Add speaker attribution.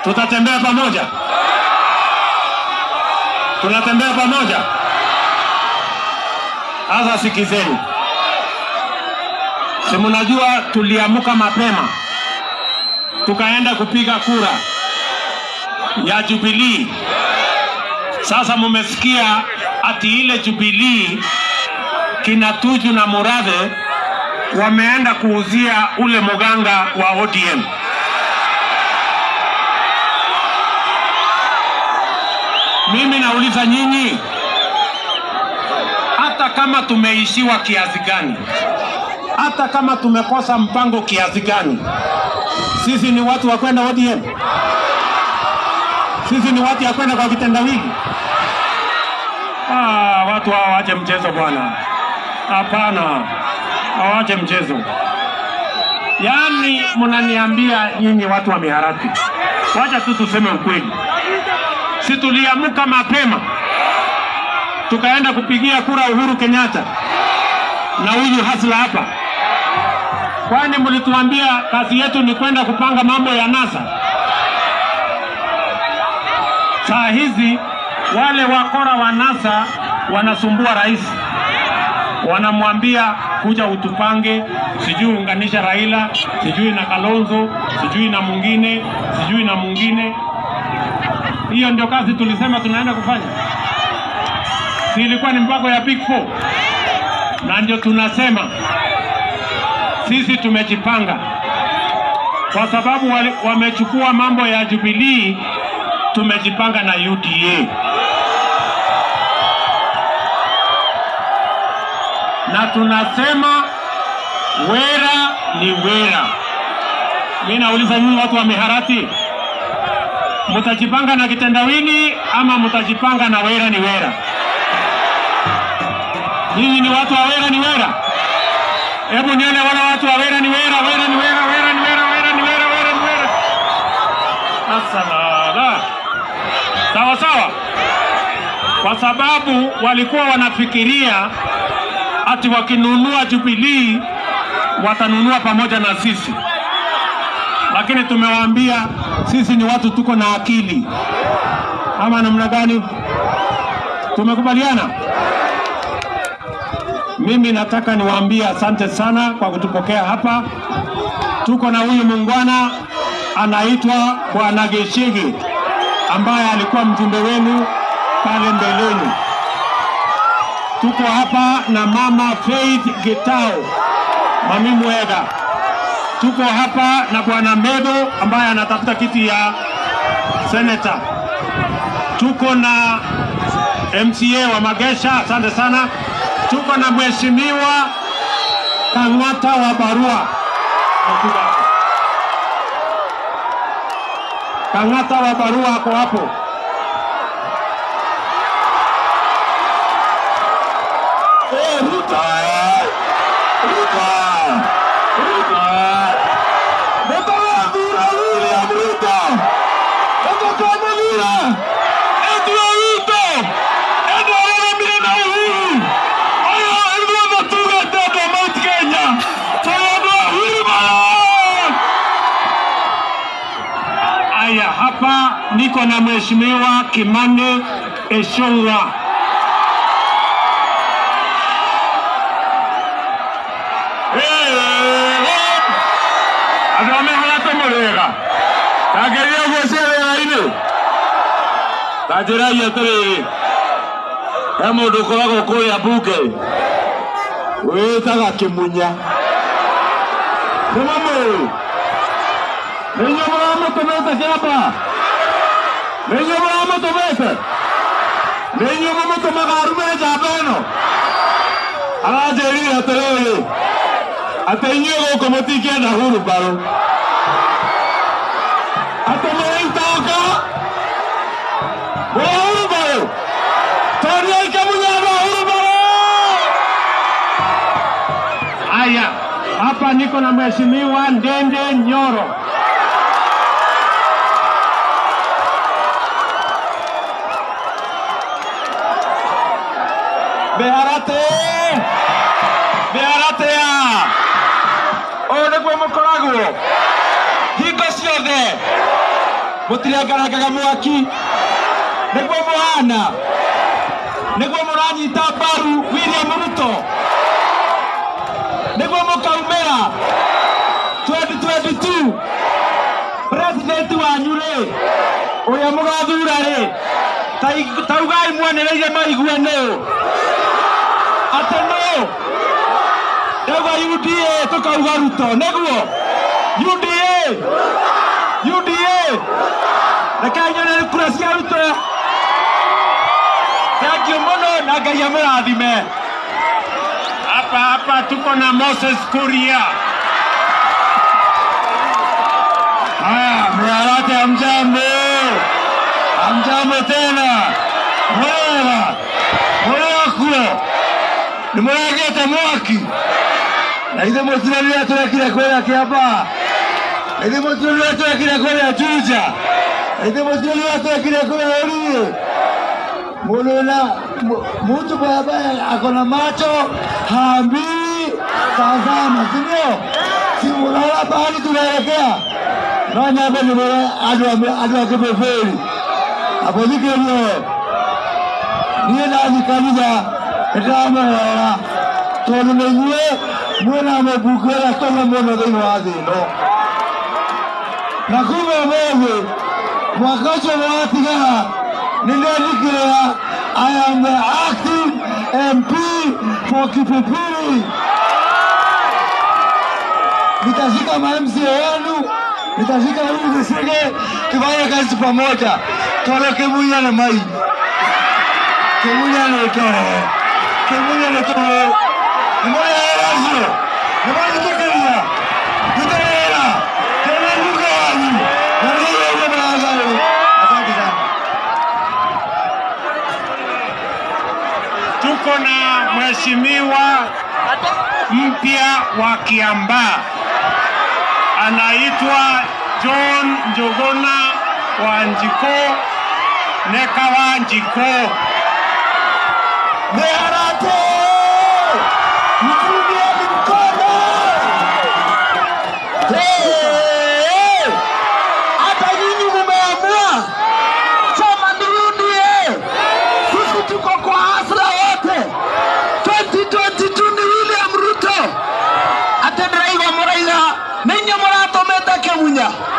Speaker 1: Tutatembea pamoja, tunatembea pamoja. Sasa sikizeni, si mnajua tuliamka mapema tukaenda kupiga kura ya Jubilee. Sasa mumesikia ati ile Jubilee kina Tuju na Murathe wameenda kuuzia ule muganga wa ODM. Mimi nauliza nyinyi, hata kama tumeishiwa kiasi gani, hata kama tumekosa mpango kiasi gani, sisi ni watu wa kwenda ODM? Sisi ni watu ya kwenda kwa kitendawili? Ah, watu hao waache mchezo bwana. Hapana, hawache mchezo. Yaani mnaniambia nyinyi watu wa miharati, wacha tu tuseme ukweli. Si tuliamka mapema tukaenda kupigia kura Uhuru Kenyatta na huyu hasla hapa? Kwani mlituambia kazi yetu ni kwenda kupanga mambo ya NASA? Saa hizi wale wakora wa NASA wanasumbua rais, wanamwambia kuja utupange, sijui unganisha Raila, sijui na Kalonzo, sijui na mwingine, sijui na mwingine. Hiyo ndio kazi tulisema tunaenda kufanya, si ilikuwa ni mpango ya Big Four? Na ndio tunasema sisi tumejipanga kwa sababu wale- wamechukua mambo ya Jubilee, tumejipanga na UDA na tunasema wera ni wera. Mi nauliza nyinyi watu wa miharati, mtajipanga na kitendawili ama mtajipanga na wera ni wera? Nyinyi ni watu wa wera ni wera? Hebu nione wale watu wa wera ni wera, wera ni wera, wera ni wera, wera ni wera, wera ni wera. Asalala. Sawa sawa, kwa sababu walikuwa wanafikiria ati wakinunua Jubilee watanunua pamoja na sisi, lakini tumewaambia sisi ni watu tuko na akili, ama namna gani? Tumekubaliana. Mimi nataka niwaambie asante sana kwa kutupokea hapa. Tuko na huyu muungwana anaitwa Bwana Geshege ambaye alikuwa mjumbe wenu pale mbeleni. Tuko hapa na mama Faith Getao Mami Mwega. Tuko hapa na bwana Medo ambaye anatafuta kiti ya seneta. Tuko na MCA wa Magesha, asante sana. Tuko na mheshimiwa Kang'ata wa Barua. Akuja hapo. Kang'ata wa Barua ako hapo.
Speaker 2: Eh, Ruto, eh! Ruto! Ruto! Ruto wathura William Ruto! Ũtũkwanagĩra! Endua Ruto! Endua arũgamire na Uhuru! Aya ithuothe tugĩte andũ a Mount Kenya! Tũrĩ andũ a Wilbaron!
Speaker 1: Aya, hapa niko na mheshimiwa Kimani Ichung'wa.
Speaker 2: andå a mä harate må rä ga tangeria å guo ciarä-inä ta njä ragia atä rä rä he må ndå å koragwo kå rä a mbunge wä taga kä munya nä mamå nä inyuä må ramå tå mä te kä amba nä inyuä må ramå tå mä te nä inyuä må må tå maga arume njamba ä no aranjä rire atä rä rä atä inyuä gå kå må tingä enda huru mbarå atä må rä itoka må rä huru mbarå toria ike munyamba huru mbarå
Speaker 1: Aya, hapa niko na mheshimiwa Ndende Nyoro.
Speaker 2: Beharate! Beharate ya! Ũũ nĩguo mũkoragwo hingo ciothe
Speaker 3: mũtirengarengaga mwaki nĩguo mũhana nĩguo mũranyita mbaru William Ruto nĩguo mũkaumĩra 2022 president wanyu rĩ ũrĩa mũgathura rĩ tai- taugai mwanereire maigue nũ atĩ nũ ndauga UDA tũkauga Ruto nĩguo UDA UDA reke nyone kura cia Ruto thengiũ mũno na Ngai amũrathime
Speaker 1: Hapa hapa tuko na Moses Kuria.
Speaker 2: Haya, mwarate hamjambo, hamjambo tena, mwega mwega nimuragete mwaki na ithe mutirarire turekire kwĩra kĩamba na ithe mutirarire turekire kwĩra Juja na ithe mutirarire turekire kwĩra Urie mundu na mu- mtu ambaye ako na macho haambii tazama, si ndio? Si unaona pahali tunaelekea no nyambe nä andå a kä mä bäri apothikä rie niä nathi kanitha nä ndäramehera tondå nä inyuä mwä na må mbungu ä rä a tåme må no thä inä wa thä ä no na kuma måthä mwaka å cio nä watigara nä ndandikä rä ra I am the acting MP for Kipipiri. Nitashika ma MCA wenu, nitashika huyu Kisige, tufanye kazi pamoja. Tole Kimunya na Mai, Kimunya na Tole, Kimunya na Tole. Nimoya erazo, nimoya tukeria, tukeria, tena luka wanyu, na leo ile baraza. Asante sana.
Speaker 1: Tuko na mheshimiwa mpya wa Kiambaa anaitwa John Njogona Wanjiko Neka Wanjiko.
Speaker 2: Meharate! Mtumieni mkono! Hey! Hata nyinyi mumeamua chama nirudie. Sisi tuko kwa hasra wote. 2022 ni William Ruto. Ate ndĩraigua mũraiga nĩ inyuĩ mũratũmĩte kĩmunya